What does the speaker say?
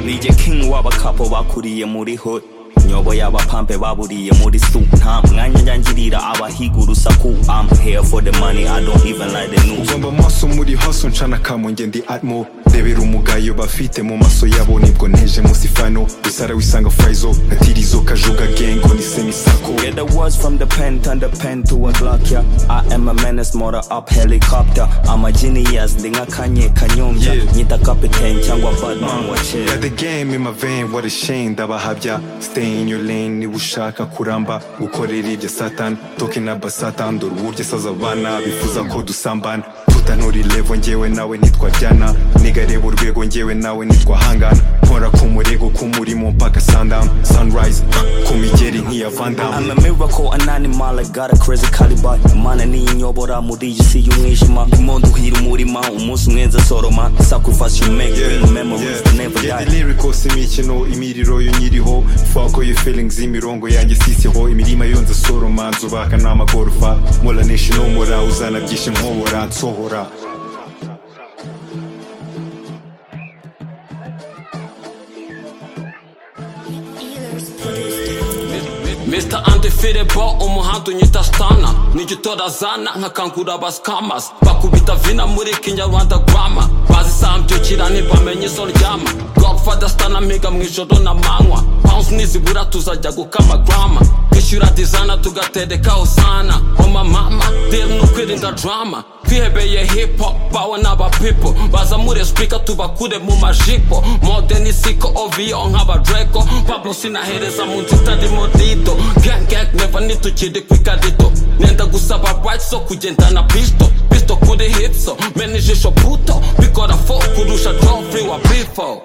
nije king w'abakapo bakuriye muri hood nyoboye abapampe baburiye muri soup nta mwanya njyangirira abahiga urusaku I'm here for the money I don't even like the news ugomba amaso muri haso ncana kamunge ndi atmo rebera umugayo bafite mu maso yabo nibwo nteje munsi fano usara wisanga fayzo atirizo kajuga gengo ni semisako Get the words from the pen, turn the pen to a Glock, yeah. I am a menace, motor up helicopter. I'm a genius, ndinga kanye kanyumbya. Yeah. Nyita captain cyangwa badman wa chill. Got the game in my vein, what a shame ndabahabya Stay in your lane niba ushaka kuramba Gukorera ibya Satan, talking about Satan Dore uburyo asaza abana, bifuza ko dusambana Tutanuri level njyewe nawe nitwa Diana Niga reba urwego njyewe nawe nitwa Hangana Nkora ku murego k'umurimo mpaka sundown Sunrise, ku migeri nk'iya Van Damme I'm a miracle, an animal, I got a crazy caliber Imana niyinyobora muri iyi si y'umwijima Ndimo nduhira umurima, umunsi umwe nza soroma Sacrifice you make, bring memories that never Yeah, die the lyrics imikino imiriro yo nyiriho fako yo feelings imirongo yanjye sisiho imirima yo nza soroma nzubaka n'amagorofa mora nishi nomora uzana byinshi nkobora nsohora Mr. Undefeatable umuhanda unyita stana nijya utorazana nkakangura abaskamas bakubita vina muri kinyarwanda grama bazisambyukira ntibamenye izo ryama godfather stana mpiga mu ijoro na manywa pounds nizibura tuzajya gukama grama kwishyura dizana tugaterekaho sana oma mama deal ni ukwirinda drama twihebeye hip hop bawe n'aba people baza muri speaker tubakure mu majipo modeni siko ovio nk'aba dreko pablo sinahereza mu nzu itarimo dido gang gang neva nitukiri ku ikarito nenda gusaba rights zo kugendana pisto pisto kuri hipso mena ijisho puto bikora fo kurusha jofri wa bifo